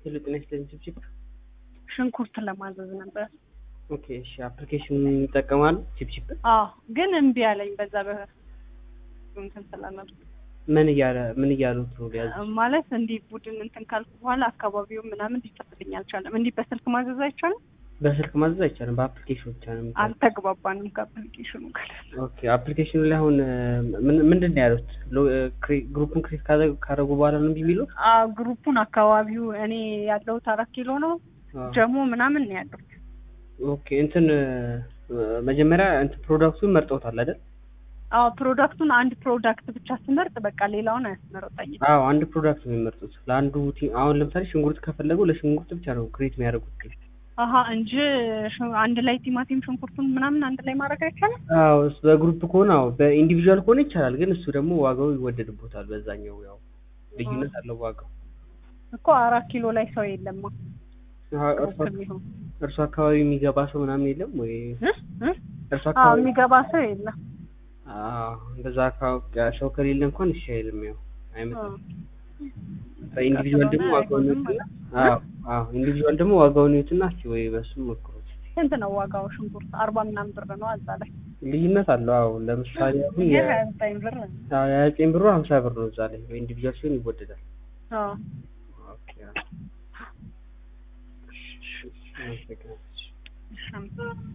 ሄሎ ጤና ይስጥልኝ ችፕችፕ ሽንኩርት ለማዘዝ ነበር። ኦኬ እሺ አፕሊኬሽን ይጠቀማሉ ችፕችፕ አዎ ግን እምቢ አለኝ። በዛ በ እንትን ስላለ ምን እያለ ምን እያሉት ነው ሊያዝ ማለት እንዲህ ቡድን እንትን ካልኩ በኋላ አካባቢው ምናምን ሊጠፍልኝ አልቻለም። እንዲህ በስልክ ማዘዝ አይቻልም። በስልክ ማዘዝ አይቻልም በአፕሊኬሽን ብቻ ነው የሚቻለው። አልተግባባንም ከአፕሊኬሽኑ ጋር። ኦኬ አፕሊኬሽኑ ላይ አሁን ምን ምንድን ነው ያሉት ሎ- ክሬ- ግሩፑን ክሬት ካደረጉ ካደረጉ በኋላ ነው እምቢ የሚሉት አዎ ግሩፑን አካባቢው እኔ ያለሁት አራት ኪሎ ነው አዎ። ጀሞ ምናምን ነው ያለሁት። ኦኬ እንትን መጀመሪያ እንትን ፕሮዳክቱን መርጠውታል አይደል አዎ ፕሮዳክቱን አንድ ፕሮዳክት ብቻ ስመርጥ በቃ ሌላውን አያስመረጠኝም። አዎ አንድ ፕሮዳክት ነው የሚመርጡት ለአንዱ ቲ- አሁን ለምሳሌ ሽንኩርት ከፈለጉ ለሽንኩርት ብቻ ነው ክሬት የሚያደርጉት አሀ እንጂ ሽ- አንድ ላይ ቲማቲም ሽንኩርቱን ምናምን አንድ ላይ ማድረግ አይቻልም። አዎ እሱ በግሩፕ ከሆነ አዎ በኢንዲቪዥዋል ከሆነ ይቻላል ግን እሱ ደግሞ ዋጋው ይወደድቦታል በዛኛው ያው ልዩነት አለው ዋጋው እኮ አራት ኪሎ ላይ ሰው የለማ አዎ፣ እርሷ ግሩፕ የሚሆን እርሱ አካባቢ የሚገባ ሰው ምናምን የለም ወይ እ? እ? እርሱ አዎ አካባቢ የሚገባ ሰው የለም። አዎ እንደዛ አካባቢ ሰው ከሌለ እንኳን እሺ አይልም ያው አይመጣም በኢንዲቪዥዋል ደግሞ ዋጋውን ይዩትና አዎ አዎ ኢንዲቪዥዋል ደግሞ ዋጋውን ይዩትና እስኪ ወይ በሱ ሞክሩት ስንት ነው ዋጋው? ሽንኩርት አርባ ምናምን ብር ነው እዛ ላይ ልዩነት አለው አዎ ለምሳሌ አሁን ይሄ የ- ሀያ ዘጠኝ ብር ነው። አዎ የሀያ ዘጠኝ ብሩ ሀምሳ ብር ነው እዛ ላይ በኢንዲቪዥዋል ሲሆን ይወደዳል አዎ ኦኬ አዎ። እሺ፣ እሺ፣ አመሰግናለሁ። እሺ